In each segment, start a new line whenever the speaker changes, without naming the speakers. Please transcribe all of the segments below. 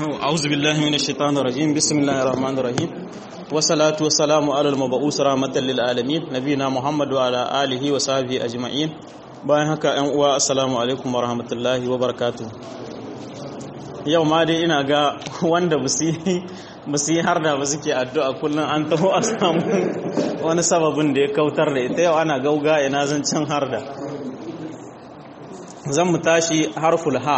أعوذ بالله من الشيطان الرجيم بسم الله الرحمن الرحيم والصلاة والسلام على المبعوث رحمة للعالمين نبينا محمد وعلى آله وصحبه أجمعين bayan haka ‘yan uwa assalamu alaikum wa rahmatullahi wa barakatu yau ma dai ina ga wanda ba su yi har da ba suke addu'a kullum an taho a samu wani sababin da ya kautar da ita yau ana gauga ina zan can har da zan mu tashi harful ha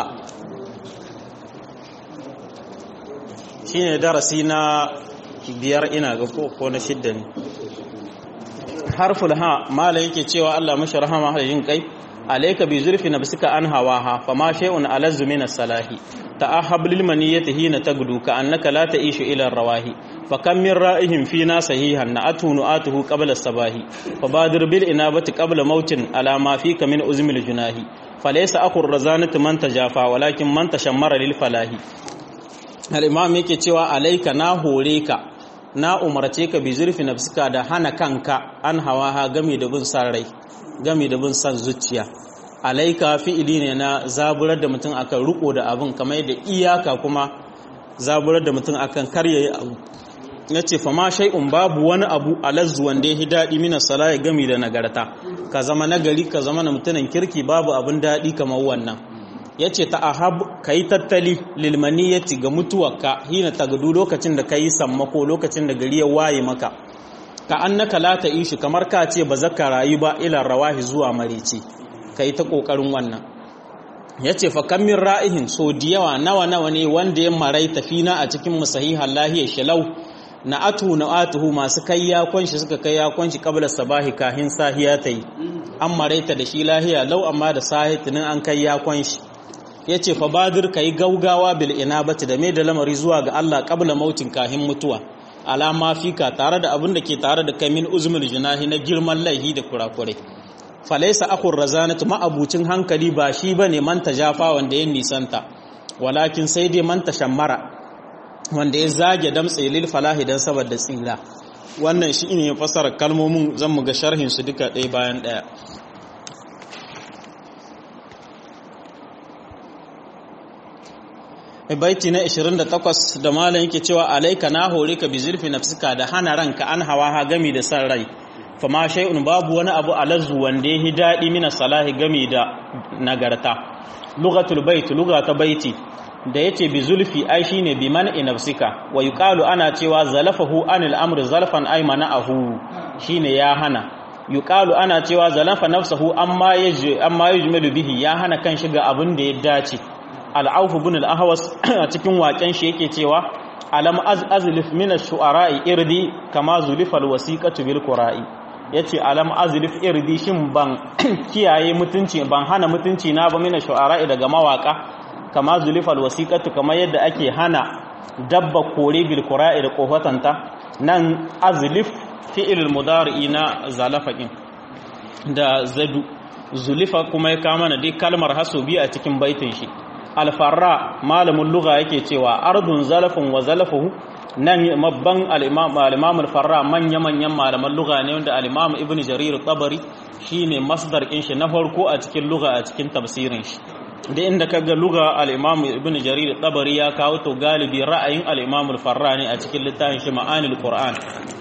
shi ne darasi na biyar ina ga ko na shidda ne harful ha mala yake cewa Allah mashi rahama har yin kai alayka bi zurfi nafsika an hawaha fama shay'un alazzu min as-salahi ta'ahab lil maniyati hina tagdu ka annaka la ta'ishu ila rawahi fa kam min ra'ihim fina sahihan na'atu nu'atuhu qabla as-sabahi fabadir bil inabati qabla mautin ala ma fika min uzmil junahi falaysa aqur razanatu man tajafa walakin man tashammara lil falahi al-imam yake cewa alayka na hore ka na umarce ka bi zurfi nafsika da hana kanka an hawa ha gami da bin san rai gami da bin san zuciya alaika fi'ili ne na zaburar da mutum akan riko da abin kamar da iyaka kuma zaburar da mutum akan karyayi abu ya ce fama shai'un babu wani abu alazzu wanda ya daɗi mina salaya gami da nagarta ka zama nagari ka zama na mutumin kirki babu abin daɗi kamar wannan ya ce ta ahab ka yi tattali lilmaniyati ga mutuwarka hina tagadu lokacin da ka yi sammako lokacin da gari ya waye maka ka annaka la ta ishi kamar ka ce ba zaka rayu ba ila rawahi zuwa marici ka yi ta ƙoƙarin wannan ya ce fa min ra'ihin so da yawa nawa nawa ne wanda ya marai tafina a cikin musahihan lahiyar shalau na atu na atuhu masu kai yakon shi suka kai yakon shi kabla sabahi kahin sahiya ta yi an maraita da shi lahiya lau amma da sahi tunin an kai yakon shi ya ce fa badir ka yi gaugawa bil inabati da mai da lamari zuwa ga Allah kabla mautin kahin mutuwa alama fika tare da abin da ke tare da kai min uzmul junahi na girman laihi da kurakurai falaisa akur razanatu ma'abucin hankali ba shi bane man tajafa wanda ya nisanta walakin sai dai man tashammara wanda ya zage damtse lil falahi dan saboda tsira wannan shi ne fasara kalmomin zan mu ga sharhin su duka ɗaya bayan ɗaya baiti na 28 da malam yake cewa alaika na hore ka bi zurfi nafsika da hana ranka an hawa ha gami da san rai fama shay'un babu wani abu alazzu wanda yahi dadi mina salahi gami da nagarta lughatul bait lugha ta baiti da yace bi zulfi ai shine bi man nafsika wa yuqalu ana cewa zalafahu anil amri zalfan ay mana'ahu shine ya hana yuqalu ana cewa zalafa nafsahu amma yaji amma yujmalu bihi ya hana kan shiga abin da ya dace al-auf ibn al-ahwas a cikin waken shi yake cewa alam azlif min ash-shu'ara'i irdi kama zulifa al-wasiqatu bil qura'i yace alam azlif irdi shin ban kiyaye mutunci ban hana mutunci na ba min ash-shu'ara'i daga mawaka kama zulifa al-wasiqatu kama yadda ake hana dabba kore bil qura'i da kofatanta nan azlif fi'il al-mudari na zalafaqin da zadu zulifa kuma ya kama na dai kalmar hasobi a cikin baitin shi alfarra malamin lugha yake cewa ardun zalafin wa zalafuhu nan mabban al-imam al-farra manya manyan malaman lugha ne wanda al-imam ibn jarir tabari shine masdar din shi na farko a cikin lugha a cikin tafsirin shi da inda kaga lugha al-imam ibn jarir tabari ya kawo to galibi ra'ayin al-imam al-farra ne a cikin littafin shi ma'anil qur'an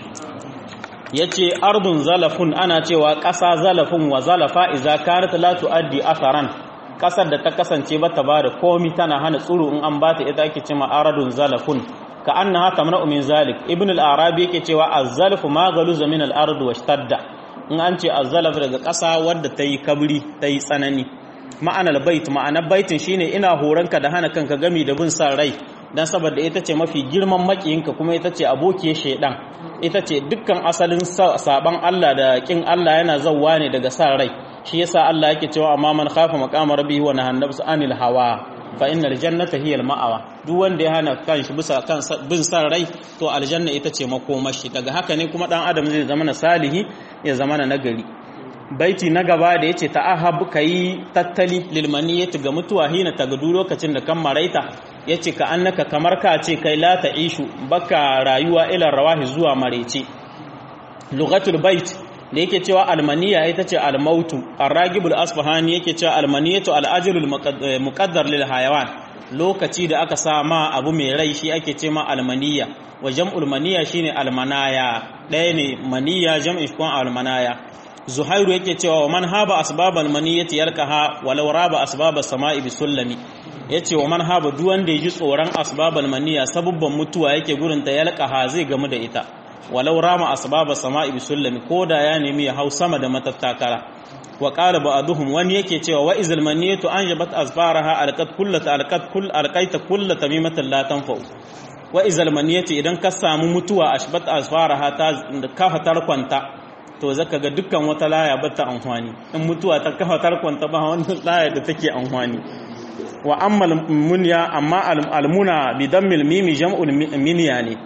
yace ardun zalafun ana cewa ƙasa zalafun wa zalafa idza kanat la tuaddi atharan kasar da ta kasance bata ba da komi tana hana tsuru in an bata ita ake cewa aradun zalafun ka annaha tamna'u min zalik ibn al-arabi yake cewa az-zalfu ma galuza min al-ard washtadda in an ce az-zalaf daga kasa wadda ta yi kabri ta yi tsanani ma'anar bait ma'anar baitin shine ina horanka da hana kanka gami da bin san rai dan saboda ita ce mafi girman makiyinka kuma ita ce abokiyar shedan ita ce dukkan asalin saban Allah da kin Allah yana zawwa ne daga san rai shi yasa Allah yake cewa amma man khafa maqama rabbihi wa nahana nafsa anil hawa fa innal jannata hiya al ma'awa duk wanda ya hana kanshi bisa kan bin san rai to aljanna ita ce makomashi daga haka ne kuma dan adam zai zama na salihi ya zama na nagari baiti na gaba da yace ta'ahab kai tattali lil maniyati ga mutuwa hina tagadu lokacin da kan maraita yace ka annaka kamar ka ce kai la ta'ishu baka rayuwa ila rawahi zuwa marece lughatul bait da yake cewa almaniya ita ce almautu arragibul asfahani yake cewa almaniyatu al'ajrul muqaddar lil hayawan lokaci da aka sa ma abu mai rai shi ake ce ma almaniya wa jam'ul maniya shine almanaya ɗaya ne maniya jam'in shi almanaya zuhairu yake cewa wa man haba asbabal maniyati yalqaha walau raba asbabas sama'i bisullami yace wa man haba duk wanda yaji tsoron asbabal maniya sabubban mutuwa yake gurin ta yalqaha zai gamu da ita walau rama asbabas sama'i bisullami koda ya nemi ya hau sama da matattakara wa qala ba'duhum wani yake cewa wa izal maniyatu anjabat asfaraha alqat kullat alqat kull alqaita kull tamimatan la tanfa'u wa izal maniyatu idan ka samu mutuwa ashbat asfaraha ta kafa tarkwanta to zaka ga dukkan wata laya bata amfani in mutuwa ta kafa tarkwanta ba wannan laya da take amfani wa amma munya amma almuna bi dammil mimi jam'ul minya ne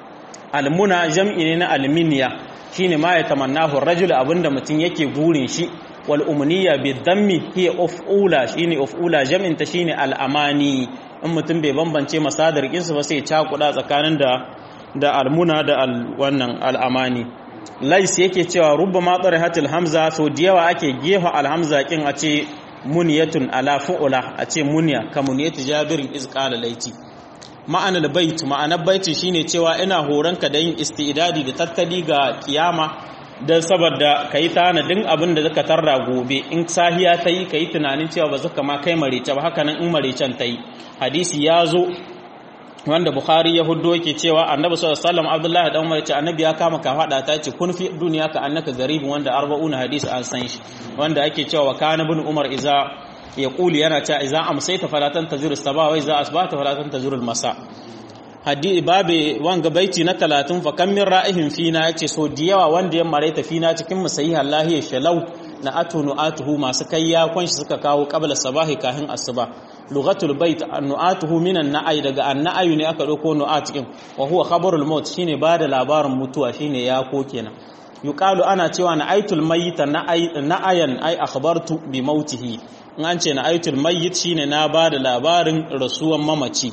almuna jam'i ne na alminiya shine ma ya tamannahu rajul abinda mutum yake gurin shi wal umniya bi dammi hiya ufula shine ufula jam'in ta shine al amani in mutum bai bambance masadar kinsu ba sai cakuda tsakanin da da almuna da al wannan al amani lais yake cewa rubbama hatil hamza so da yawa ake gefa al hamza kin a ce muniyatun ala fu'ula a ce muniya kamuniyatu jabirin iz qala laiti ma'anar bait ma'anar baiti shine cewa ina horonka da yin istidadi da tattali ga kiyama don saboda ka yi tanadin abin da zaka tarra gobe in sahiya ta yi ka yi tunanin cewa ba zaka ma kai marece ba haka nan in marecen ta yi hadisi ya zo wanda bukhari ya huddo yake cewa annabi sallallahu alaihi wasallam abdullahi dan umar ce annabi ya kama ka fada ta ce kun fi duniya ka annaka garibin wanda arba'una hadisi an san shi wanda ake cewa wa kana ibn umar iza ya kuli yana cewa iza amsayta falatan taziru sabah wa iza asbahta falatan taziru masa hadisi babe wanga baiti na 30 fa kam min ra'ihin fina yace so diyawa wanda ya maraita fina cikin musayihan lahiya shalau na atunu atuhu masu kayya kwanshi suka kawo qabla sabahi kahin asuba lughatul bait annu'atuhu minan na'ay daga anna'ayu ne aka dauko nu'at cikin wa huwa khabarul maut shine bada labarin mutuwa shine ya ko kenan yuqalu ana cewa na'aytul mayyita na'ayan ay akhbartu bi mautihi in an ce na'aytul mayyit shine na bada labarin rasuwan mamaci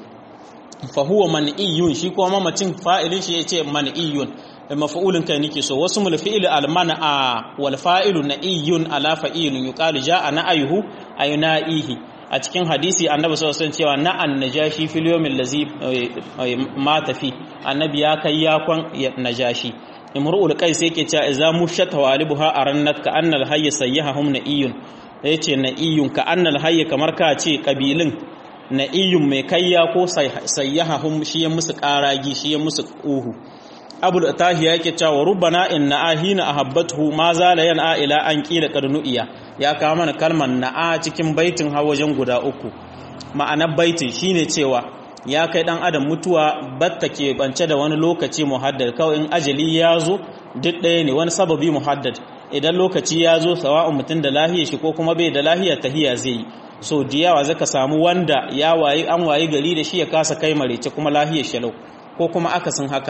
fa huwa man'iyun shi kuma mamacin fa'ilin shi yace man'iyun maf'ulun kai nake so wasu mul fi'il al man'a wal fa'ilu na'iyun ala fa'ilun yuqalu ja'a na'ayuhu ayna'ihi a cikin hadisi annabi sallallahu alaihi cewa na'an najashi fil yawmil ladzi mata fi annabi ya kai yakon najashi imru'ul qais yake cewa idza mushata walibuha arannat ka annal hayy sayyahum na'iyun yace na'iyun ka annal hayy kamar ka ce kabilin na'iyun mai kayya ko sayyahum shi ya musu karagi shi ya musu uhu abul tahiya yake cewa rubbana inna ahina ahabbatuhu ma zala yan'a ila an qila qadnu'iya ya kawo mana kalmar na'a cikin baitin wajen guda uku ma'anar baitin shine cewa ya kai dan adam mutuwa batta ke bance da wani lokaci muhaddad kawai in ajali ya zo duk ɗaya ne wani sababi muhaddad idan lokaci ya zo sawa'un mutum da lahiya shi ko kuma bai da lahiya tahiya zai yi so da yawa zaka samu wanda ya wayi an wayi gari da shi ya kasa kai marece kuma lahiyar shalau ko kuma akasin haka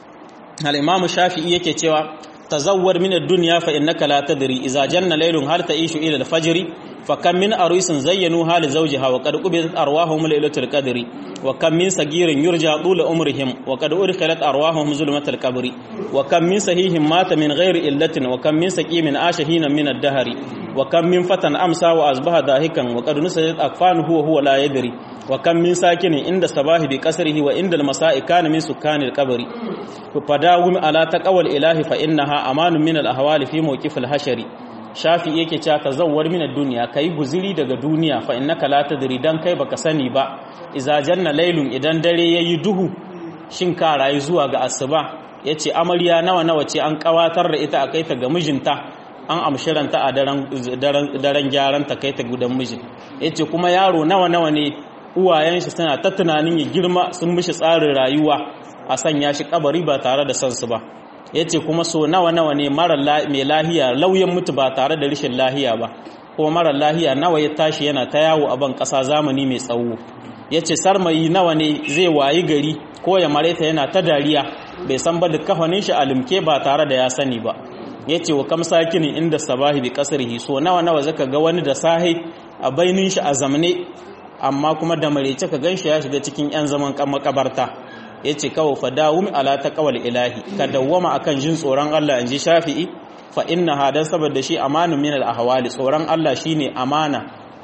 al-imam shafi'i yake cewa tazawwar min ad-dunya fa innaka la tadri idza janna laylun hal ta'ishu ila al-fajr fa kam min arisin zayyanu hal zawjiha wa qad qubidat arwahuhum laylatul qadri wa kam min sagirin yurja tul umrihim wa qad urkhilat arwahuhum zulmatul qabri wa kam min sahihin mata min ghairi illatin wa kam min saqimin ashahina min ad-dahri wa kam min fatan amsa wa asbaha dahikan wa qad nusajat akfanuhu wa huwa la yadri wa kam min sakinin inda sabahi bi qasrihi wa inda al-masa'i kana min sukkanil qabri fadawum ala taqawal ilahi fa innaha amanun min al-ahwali fi mawqif al-hashari shafi yake cewa ka zawwar min ad-dunya kai guziri daga duniya fa innaka la tadri dan kai baka sani ba idza janna laylun idan dare yayi duhu shin ka rayu zuwa ga asuba yace amarya nawa nawa ce an kawatar da ita akai ta ga mijinta an amshiranta a daren daren gyaran ta kai ta gudan mijin yace kuma yaro nawa nawa ne uwayen shi suna ta tunanin ya girma sun mishi tsarin rayuwa a sanya shi kabari ba tare da sansu ba ya ce kuma so nawa nawa ne mara mai lahiya lauyan mutu ba tare da rashin lahiya ba kuma mara lahiya nawa ya tashi yana ta yawo a ban ƙasa zamani mai tsawo ya ce sarmayi nawa ne zai wayi gari ko ya mareta yana ta dariya bai san ba da kafanin shi alimke ba tare da ya sani ba ya ce wa kam sakinin inda sabahi bi kasarhi so nawa nawa zaka ga wani da sahi a bainin shi a zamane amma kuma da marece ka ganshi ya shiga cikin yan zaman makabarta ya ce kawo fadawumi ala ta kawal ilahi ka dawwama akan jin tsoron Allah in ji shafi'i fa inna hadan saboda shi amanun min al-ahwali tsoron Allah shine amana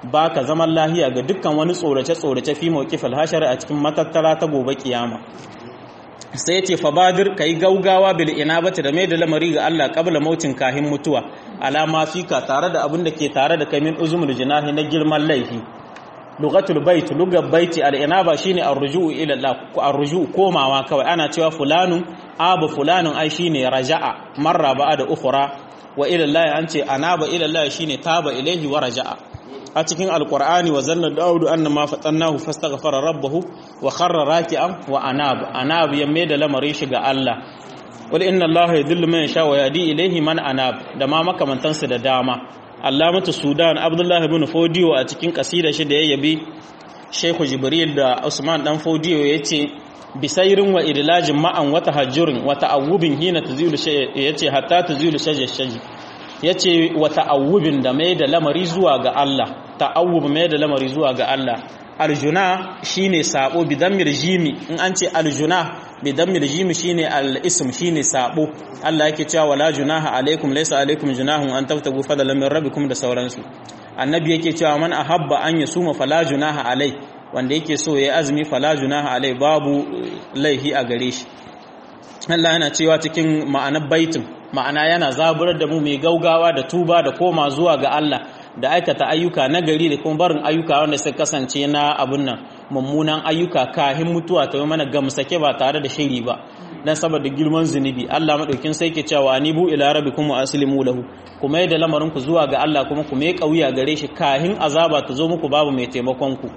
baka zaman lahiya ga dukkan wani tsorace tsorace fi mawqifil hashar a cikin matattara ta gobe kiyama sai ya ce fabadir ka yi gaugawa bil inabati da mai da lamari ga Allah kabla mautin kahin mutuwa alama fika tare da abin da ke tare da kai min uzumul jinahi na girman laifi lugatul bait lugar baiti al inaba shine arruju'u ila Allah arruju'u komawa kawai ana cewa fulanun abu fulanun ai shine raja'a marra ba'a da ukhra wa ila Allah an ce anaba ila Allah shine taba ilaihi wa raja'a a cikin alkur'ani wa zanna daudu anna ma fatannahu fastaghfara rabbahu wa kharra raki'an wa anab anab ya mai da lamarin shi ga Allah wal inna allaha yadhillu man yasha wa yadi ilayhi man anab da ma makamantan su da dama allamatu sudan abdullahi ibn fodiyo a cikin kasida shi da ya yabi sheikhu jibril da usman dan fodiyo yace bisairin wa idlajin ma'an wa tahajjurin wa ta'awubin hina tuzilu yace hatta tuzilu shajja shajji ya ce wa ta'awubin da mai da lamari zuwa ga Allah ta'awub mai da lamari zuwa ga Allah aljuna shine sabo bidan mirjimi in an ce aljuna bidan mirjimi shine al-ism shine sabo Allah yake cewa wala junaha alaikum laysa alaikum junahun an tabtagu fadlan min rabbikum da sauransu annabi yake cewa man ahabba an yasuma fala junaha alai wanda yake so yayi azumi fala junaha alai babu laihi a gare shi Allah yana cewa cikin ma'anar baitin ma'ana yana zaburar da mu mai gaugawa da tuba da koma zuwa ga Allah da aikata ayyuka na gari da kuma barin ayyuka wanda suka kasance na abun nan mummunan ayyuka kahin mutuwa ta yi mana gamsake ba tare da shiri ba dan saboda girman zunubi Allah madaukin sai ke cewa anibu ila rabbikum wa aslimu lahu kuma yadda lamarin ku zuwa ga Allah kuma ku mai kauya gare shi kahin azaba ta zo muku babu mai taimakon ku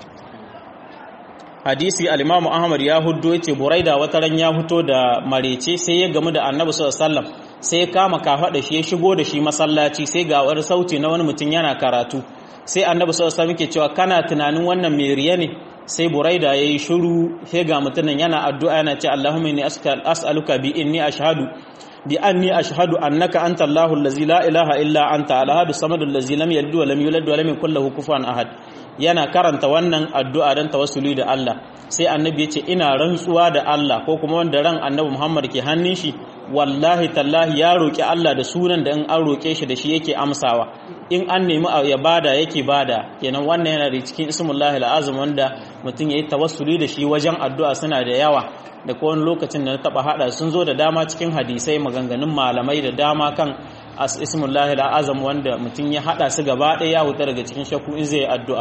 hadisi al-Imam Ahmad ya huddo yace Buraida wata ran ya fito da marece sai ya gamu da Annabi sallallahu alaihi wasallam sai ya kama kafaɗa shi ya shigo da shi masallaci sai ga wani sauti na wani mutum yana karatu sai Annabi sallallahu alaihi wasallam yake cewa kana tunanin wannan mai riya ne sai Buraida yayi shiru sai ga mutumin yana addu'a yana ce Allahumma inni as'aluka bi inni ashhadu bi anni ashhadu annaka anta Allahu allazi la ilaha illa anta al-ahad as-samad allazi lam yalid wa lam yulad wa lam yakul lahu kufuwan ahad yana karanta wannan addu'a don tawassuli da Allah sai annabi ya ce ina rantsuwa da Allah ko kuma wanda ran annabi Muhammad ke hannun shi wallahi tallahi ya roƙi Allah da sunan da in an roƙe shi da shi yake amsawa in an nemi ya bada yake bada kenan wannan yana da cikin ismullahi al'azim wanda mutum ya yi tawassuli da shi wajen addu'a suna da yawa da kowane lokacin da na taɓa haɗa sun zo da dama cikin hadisai maganganun malamai da dama kan ismullahi al'azam wanda mutum ya haɗa su gaba ɗaya ya huta daga cikin shakku in zai addu'a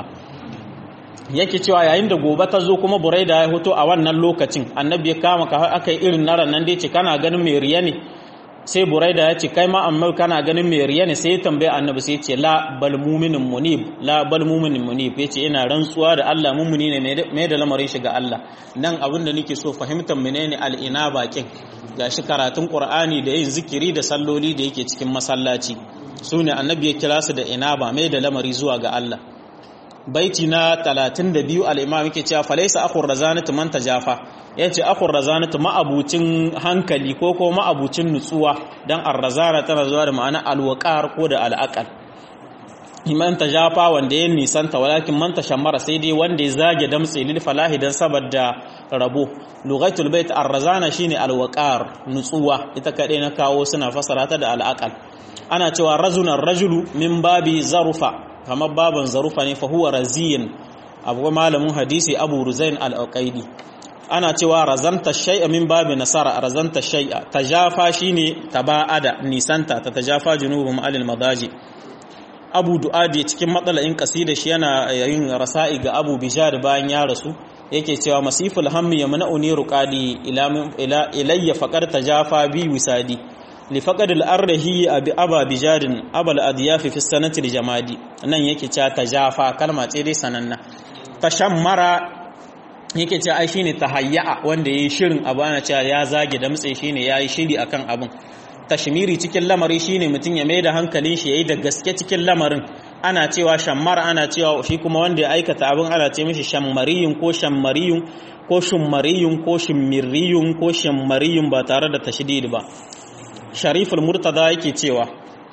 yake cewa yayin da gobe ta zo kuma buraida ya hoto a wannan lokacin annabi ya kama ka aka yi irin naran nan dai ce kana ganin mai riya ne sai buraida ya ce kai ma amma kana ganin mai riya ne sai ya tambaye annabi sai ya ce la bal mu'minin munib la bal mu'minin munib yace ina rantsuwa da Allah mu'mini ne mai da lamarin shi ga Allah nan abin da nake so fahimtar menene al-inaba kin gashi karatun qur'ani da yin zikiri da salloli da yake cikin masallaci sune annabi ya kira su da inaba mai da lamari zuwa ga Allah baiti na 32 al-imam yake cewa falaysa akhur razanatu man tajafa yace akhur razanatu ma'abucin hankali ko ko ma'abucin nutsuwa dan ar-razana tana zuwa da ma'ana al-waqar ko da al-aqal iman tajafa wanda ya nisanta walakin man tashammara sai dai wanda ya zage damtse lil falahi dan saboda rabo lughatul bait ar-razana shine al-waqar nutsuwa ita kadai na kawo suna fasara ta da al-aqal ana cewa razunan rajulu min babi zarufa kamar baban zarufa ne fa huwa raziyin abu malamin hadisi abu ruzain al-aqaidi ana cewa razanta shay'a min babi nasara razanta shay'a tajafa shine taba'ada nisanta ta tajafa junubum alil madaji abu du'adi cikin matsala'in kasida shi yana yin rasa'i ga abu bijar bayan ya rasu yake cewa masiful hammi yamna'uni ruqadi ila ilayya faqad tajafa bi wisadi لفقد الأرهي أبي أبا بجاد أبا الأضياف في السنة الجمادي nan yake cewa tajafa kalma ce dai sananna tashammara yake cewa ai shine tahayya wanda yayi shirin abu ana cewa ya zage damtse shine yayi shiri akan abun tashmiri cikin lamari shine mutum ya maida hankalin shi yayi da gaske cikin lamarin ana cewa shammara ana cewa shi kuma wanda ya aikata abin ana ce mishi shammariyun ko shammariyun ko shummariyun ko shimmiriyun ko shammariyun ba tare da tashdid ba shariful murtada yake cewa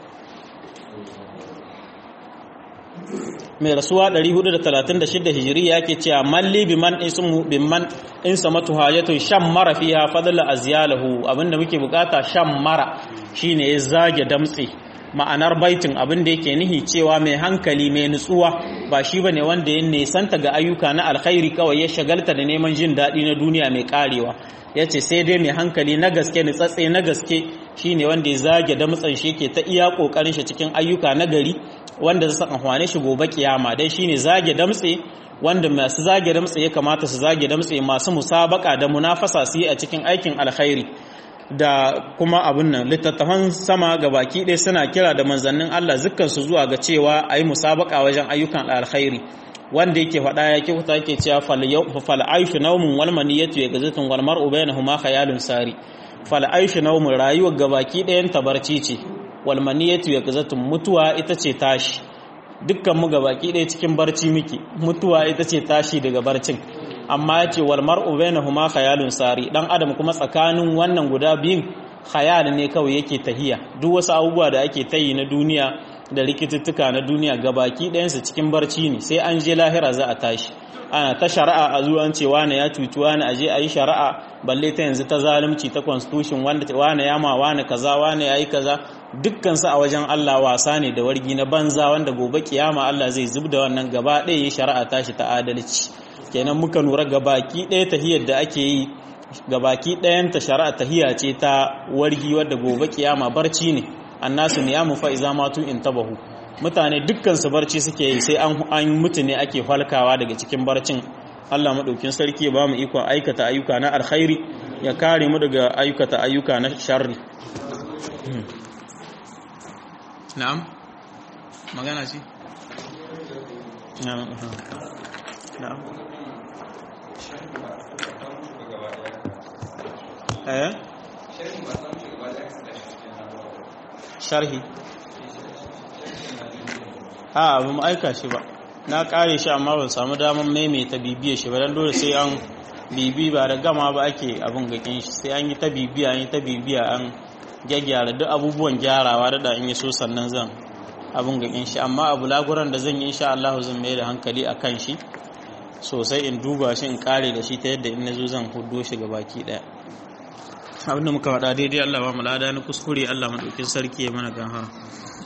mai rasuwa 436 hijiriya yake cewa malli biman ismu biman in samatu hajatun shan mara fiha fadla azyalahu abinda muke bukata shan mara shine ya zage damtse ma'anar baitin abin da yake nihi cewa mai hankali mai nutsuwa ba shi bane wanda ya nesanta ga ayyuka na alkhairi kawai ya shagalta da neman jin daɗi na duniya mai karewa ya ce sai dai mai hankali na gaske nutsatse na gaske shine wanda ya zage damtsan shi ke ta iya kokarin shi cikin ayyuka na gari wanda zai san amfane shi gobe kiyama dai shine zage damtse wanda masu zage damtse ya kamata su zage damtse masu musabaka da munafasa su yi a cikin aikin alkhairi da kuma abun nan littattafan sama ga baki ɗaya suna kira da manzannin Allah zukkansu zuwa ga cewa a yi musabaka wajen ayyukan alkhairi wanda yake faɗa ya kyauta yake cewa fal aishu naumun wal maniyatu ya gazatun wal mar'u bainahuma khayalun sari fal aishu naumun rayuwar gabaki ɗayan tabarci ce wal maniyatu ya gazatun mutuwa ita ce tashi dukkan mu gabaki ɗaya cikin barci muke mutuwa ita ce tashi daga barcin amma ya ce wal mar'u bainahuma khayalun sari dan adam kuma tsakanin wannan guda biyun khayal ne kawai yake tahiya duk wasu abubuwa da ake tayi na duniya da rikituttuka na duniya gabaki ɗayansu cikin barci ne sai an je lahira za a tashi ana ta shari'a a zuwan ce wane ya cuci wane aje a yi shari'a balle ta yanzu ta zalunci ta constitution wanda wane ya ma wane kaza wane ya yi kaza dukkansu a wajen Allah wasa ne da wargi na banza wanda gobe kiyama Allah zai zub da wannan gaba ɗaya yi shari'a tashi ta adalci kenan muka lura gabaki ɗaya tahiyar da ake yi gabaki ɗayan ta shari'a tahiya ce ta wargi wadda gobe kiyama barci ne annasu niyamu fa iza matu intabahu mutane dukkan su barci suke yi sai an an mutu ne ake falkawa daga cikin barcin Allah madaukin sarki ya bamu ikon aikata ayyuka na alkhairi ya kare mu daga aikata ayyuka na sharri na'am magana ce na'am na'am eh sharhi a ba mu aika shi ba na kare shi amma ban samu damar maimaita bibiyar shi ba dan dole sai an bibi ba da gama ba ake abin gakin shi sai an yi ta bibiya an yi ta bibiya an gyaggyara duk abubuwan gyarawa da da in yi so sannan zan abin gakin shi amma abu laguran da zan yi insha Allah zan mai da hankali a kan shi sosai in duba shi in kare da shi ta yadda in nazo zan hudo shi ga baki daya abinda muka faɗa daidai Allah ba mu lada na kuskure Allah madaukin sarki ya mana ganhara